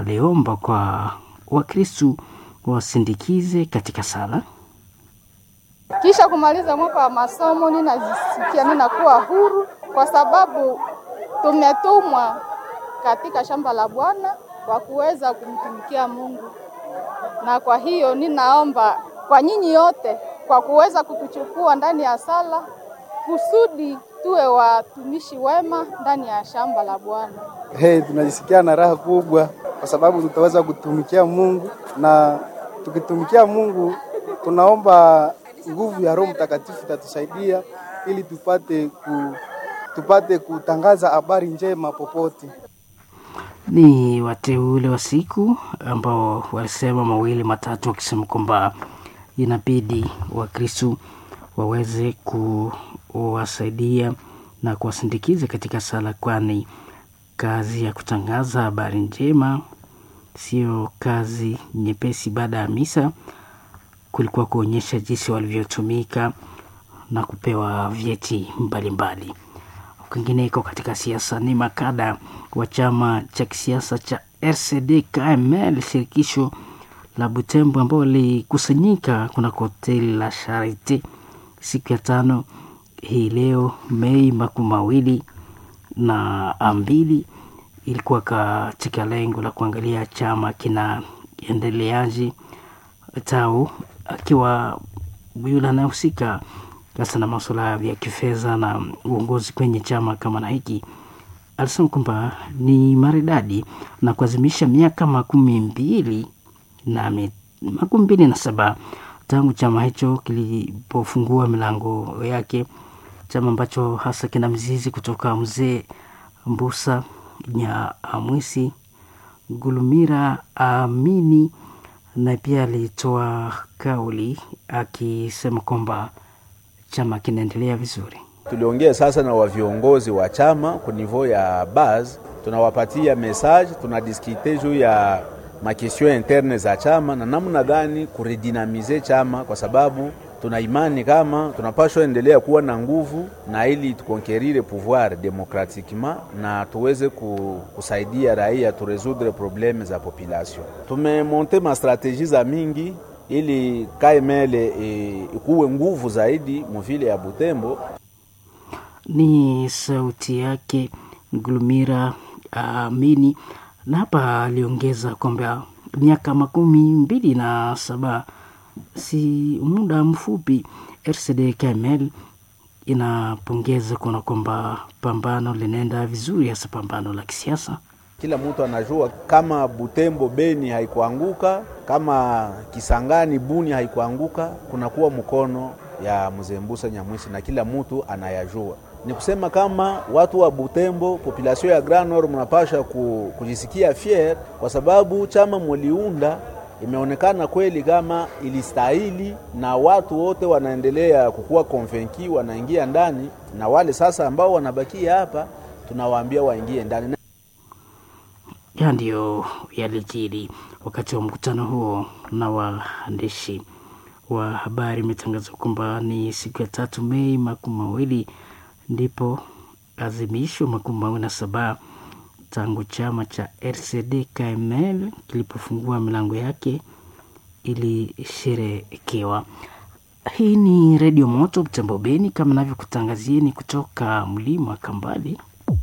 aliomba kwa Wakristu wasindikize katika sala. Kisha kumaliza mwaka wa masomo, ninajisikia ninakuwa huru kwa sababu tumetumwa katika shamba la Bwana kwa kuweza kumtumikia Mungu, na kwa hiyo ninaomba kwa nyinyi yote kwa kuweza kutuchukua ndani ya sala kusudi tuwe watumishi wema ndani ya shamba la Bwana. Hey, tunajisikia na raha kubwa kwa sababu tutaweza kutumikia Mungu, na tukitumikia Mungu tunaomba nguvu ya Roho Mtakatifu itatusaidia ili tupate ku, tupate kutangaza habari njema popote. Ni wateule wa siku ambao walisema mawili matatu, wakisema kwamba inabidi Wakristu waweze kuwasaidia na kuwasindikiza katika sala, kwani kazi ya kutangaza habari njema sio kazi nyepesi. Baada ya misa kulikuwa kuonyesha jinsi walivyotumika na kupewa vyeti mbalimbali. Kwingineko katika siasa ni makada wa chama cha kisiasa cha RCD KML shirikisho la Butembo ambao walikusanyika kuna hoteli la Charite siku ya tano hii leo Mei makumi mawili na mbili ilikuwa katika lengo la kuangalia chama kinaendeleaje tau akiwa yule anayehusika hasa na masuala ya kifedha na uongozi kwenye chama kama na hiki, alisema kwamba ni maridadi na kuazimisha miaka makumi mbili na makumi mbili na saba tangu chama hicho kilipofungua milango yake, chama ambacho hasa kina mizizi kutoka mzee Mbusa Nyamwisi Gulumira Amini na pia alitoa kauli akisema kwamba chama kinaendelea vizuri. Tuliongea sasa na wa viongozi wa chama ku niveau ya base, tunawapatia message, tunadiskite juu ya makestion interne za chama na namna gani kuredinamize chama, kwa sababu tuna imani kama tunapashwa endelea kuwa na nguvu na ili tukonkerire pouvoir demokratiquement na tuweze kusaidia raia turesoudre probleme za population. Tumemonte ma strategie za mingi ili KML ikuwe nguvu zaidi muvile ya Butembo. Ni sauti yake Glumira Amini, uh, na hapa aliongeza kwamba miaka makumi mbili na saba si muda mfupi. RCD KML inapongeza kuona kwamba pambano linaenda vizuri, hasa pambano la kisiasa. Kila mtu anajua kama Butembo Beni haikuanguka, kama Kisangani Buni haikuanguka, kunakuwa mkono ya mzee Mbusa Nyamwisi na kila mtu anayajua. Ni kusema kama watu wa Butembo, population ya Grand Nord, mnapasha kujisikia fier kwa sababu chama muliunda imeonekana kweli kama ilistahili, na watu wote wanaendelea kukuwa konvenki, wanaingia ndani, na wale sasa ambao wanabakia hapa tunawaambia waingie ndani. Ya ndiyo yalijiri wakati wa mkutano huo na waandishi wa habari. Imetangazwa kwamba ni siku ya tatu Mei makumi mawili ndipo azimisho makumi mawili na saba tangu chama cha RCD KML kilipofungua milango yake ilisherekewa. Hii ni Redio Moto Butembo Beni, kama navyokutangazieni kutoka mlima Kambali.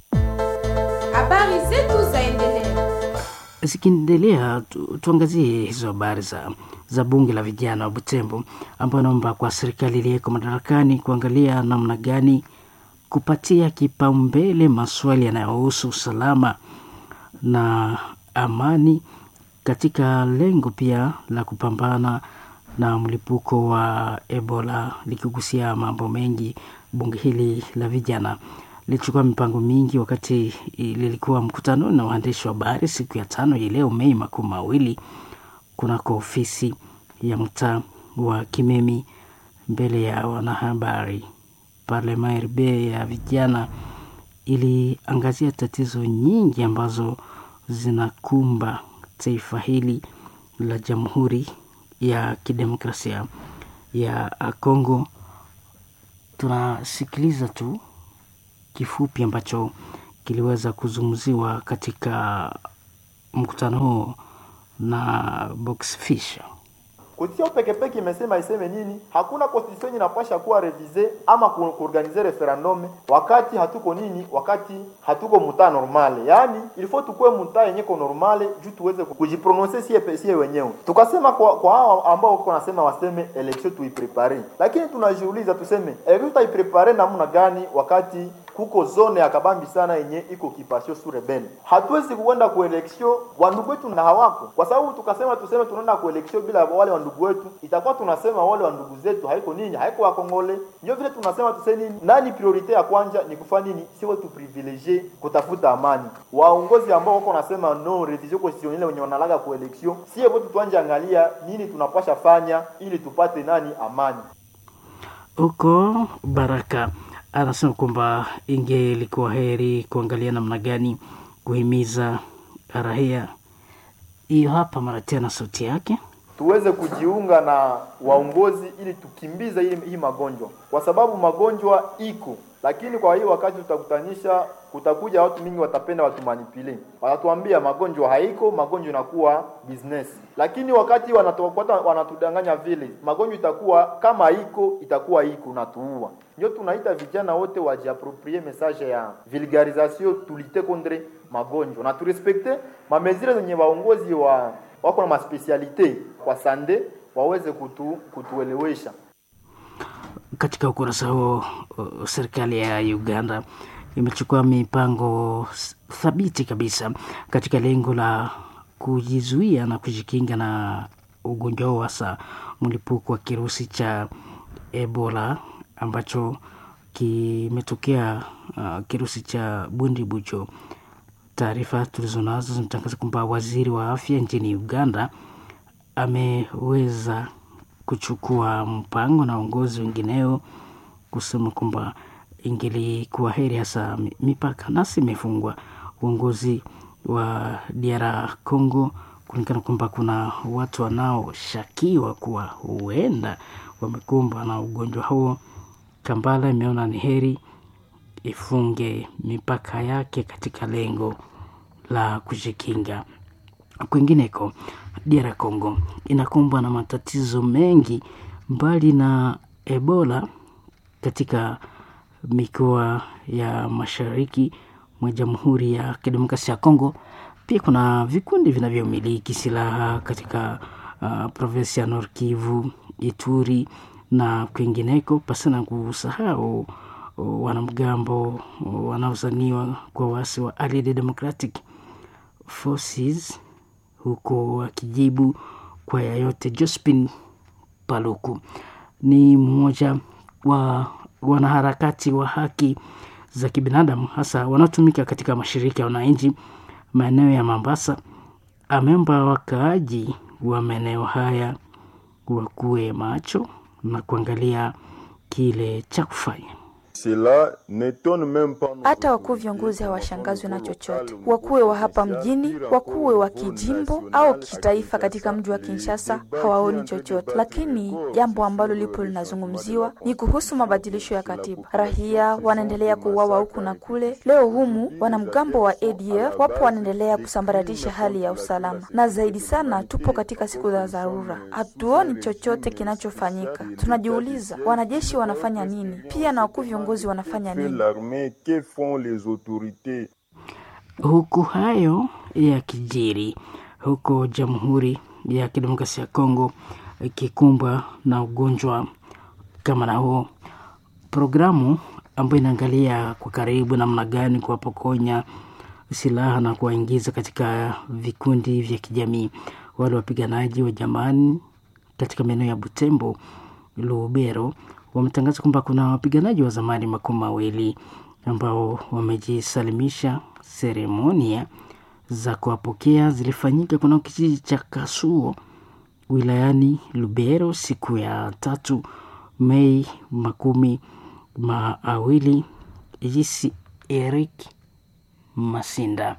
Habari zetu zaendelea Zikiendelea tu, tuangazie hizo habari za, za bunge la vijana wa Butembo ambayo naomba kwa serikali iliyeko madarakani kuangalia namna gani kupatia kipaumbele maswali yanayohusu usalama na amani katika lengo pia la kupambana na mlipuko wa Ebola, likigusia mambo mengi. Bunge hili la vijana lilichukua mipango mingi wakati lilikuwa mkutano na waandishi wa habari siku ya tano hii leo Mei makumi mawili kunako ofisi ya mtaa wa Kimemi mbele ya wanahabari. Parlema RB ya vijana iliangazia tatizo nyingi ambazo zinakumba taifa hili la Jamhuri ya Kidemokrasia ya Kongo. Tunasikiliza tu kifupi ambacho kiliweza kuzungumziwa katika mkutano huo na Box Fisher. Constitution peke peke imesema iseme nini? Hakuna constitution inapasha kuwa revise ama ku- kuorganize referendum wakati hatuko nini, wakati hatuko muta normale. Yaani il faut tukue muta yenye ko normale juu tuweze ku- kujiprononcer sie pe- sie wenyewe. Tukasema kwa kwa hao ambao wako nasema waseme election tuiprepare, lakini tunajiuliza tuseme election tutaiprepare namna gani wakati kuko zone ya kabambi sana yenye iko kipasio sur rebel. Hatuwezi kuenda ku election wandugu wetu na hawako, kwa sababu tukasema tuseme tunaenda ku election bila wale wandugu wetu, itakuwa tunasema wale wandugu zetu haiko nini, haiko wakongole. Ndio vile tunasema tuseme nini, nani priorite ya kwanja ni kufanya nini, sio tu privilege kutafuta amani. Waongozi ambao wako nasema no revision constitutionnelle wenye wanalaga ku election, sio wote tuanje angalia nini tunapasha fanya ili tupate nani amani. Huko Baraka anasema kwamba ingelikuwa heri kuangalia namna gani kuhimiza raia. Hiyo hapa mara tena sauti yake. tuweze kujiunga na waongozi ili tukimbize hii, hii magonjwa, kwa sababu magonjwa iko, lakini kwa hiyo wakati tutakutanisha, kutakuja watu mingi watapenda watumanipule, watatuambia magonjwa haiko, magonjwa inakuwa business. Lakini wakati wanatufuata wanatudanganya vile, magonjwa itakuwa kama iko, itakuwa iko natuua. Ndio tunaita vijana wote wajiaproprie message ya vulgarisation, tulite contre magonjwa na turespekte mamezire zenye waongozi wa wako na maspesialite kwa sande waweze kutu, kutuelewesha. Katika ukurasa huo, uh, serikali ya Uganda imechukua mipango s- thabiti kabisa katika lengo la kujizuia na kujikinga na ugonjwa huo, hasa mlipuko wa kirusi cha Ebola ambacho kimetokea uh, kirusi cha Bundibujo. Taarifa tulizonazo zinatangaza kwamba waziri wa afya nchini Uganda ameweza kuchukua mpango na uongozi wengineo kusema kwamba ingelikuwa heri hasa mi- mipaka nasi imefungwa. Uongozi wa DR Congo kuonekana kwamba kuna watu wanaoshakiwa kuwa huenda wamekumbwa na ugonjwa huo. Kampala imeona ni heri ifunge mipaka yake katika lengo la kujikinga. Kwingineko, DR Congo inakumbwa na matatizo mengi mbali na Ebola katika mikoa ya mashariki mwa Jamhuri ya Kidemokrasia ya Kongo. Pia kuna vikundi vinavyomiliki silaha katika uh, provinsi ya Nord Kivu, Ituri na kwingineko, pasina kusahau uh, wanamgambo uh, wanaozaniwa kwa wasi wa Allied Democratic Forces huko wakijibu kwa yayote. Jospin Paluku ni mmoja wa wanaharakati wa haki za kibinadamu hasa wanaotumika katika mashirika ya wananchi maeneo ya Mombasa. Ameomba wakaaji wa maeneo haya wakuwe macho na kuangalia kile cha kufanya. Cela n'étonne même pas nos Hata wakuu viongozi hawashangazwi na chochote, wakuwe wa hapa mjini, wakuwe wa kijimbo au kitaifa. Katika mji wa Kinshasa hawaoni chochote, lakini jambo ambalo lipo linazungumziwa ni kuhusu mabadilisho ya katiba. Raia wanaendelea kuuawa huku na kule. Leo humu wanamgambo wa ADF wapo wanaendelea kusambaratisha hali ya usalama, na zaidi sana tupo katika siku za dharura, hatuoni chochote kinachofanyika. Tunajiuliza wanajeshi wanafanya nini, pia na wakuu viongozi wanafanya fait nini? l'armée, que font les autorités Huku hayo yakijiri, huko Jamhuri ya Kidemokrasia ya Kongo ikikumbwa na ugonjwa kama na huo, programu ambayo inaangalia kwa karibu namna gani kuwapokonya silaha na kuwaingiza katika vikundi vya kijamii wale wapiganaji wa jamani katika maeneo ya Butembo, Lubero wametangaza kwamba kuna wapiganaji wa zamani makumi mawili ambao wamejisalimisha. Seremonia za kuwapokea zilifanyika kuna kijiji cha Kasuo wilayani Lubero siku ya tatu Mei makumi mawili. Jinsi Eric Masinda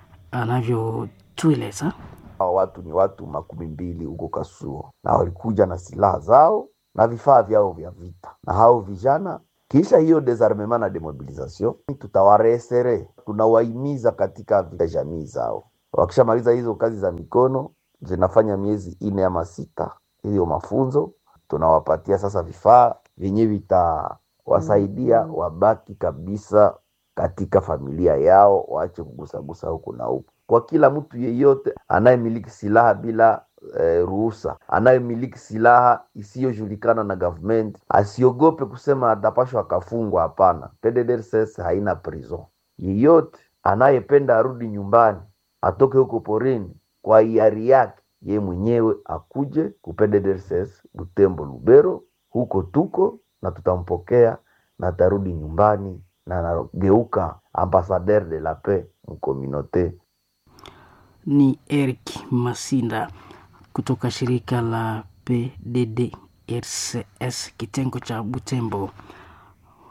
anavyotueleza. Hawa watu ni watu makumi mbili huko Kasuo, na walikuja na silaha zao na vifaa vyao vya vita, na hao vijana kisha hiyo desarmement na demobilisation, tutawaresere tunawahimiza katika vita jamii zao Wakishamaliza hizo kazi za mikono zinafanya miezi ine ama sita, hiyo mafunzo tunawapatia sasa vifaa vyenye vitawasaidia wabaki kabisa katika familia yao, waache kugusagusa huku na huku. Kwa kila mtu yeyote anayemiliki silaha bila eh, ruhusa, anayemiliki silaha isiyojulikana na government, asiogope kusema atapashwa akafungwa. Hapana, PDDRCS haina prison. Yeyote anayependa arudi nyumbani, atoke huko porini kwa hiari yake ye mwenyewe, akuje ku PDDRCS Butembo, Lubero, huko tuko na tutampokea na atarudi nyumbani na anageuka ambassadeur de la paix mkominote. Ni Eric Masinda kutoka shirika la PDDRCS kitengo cha Butembo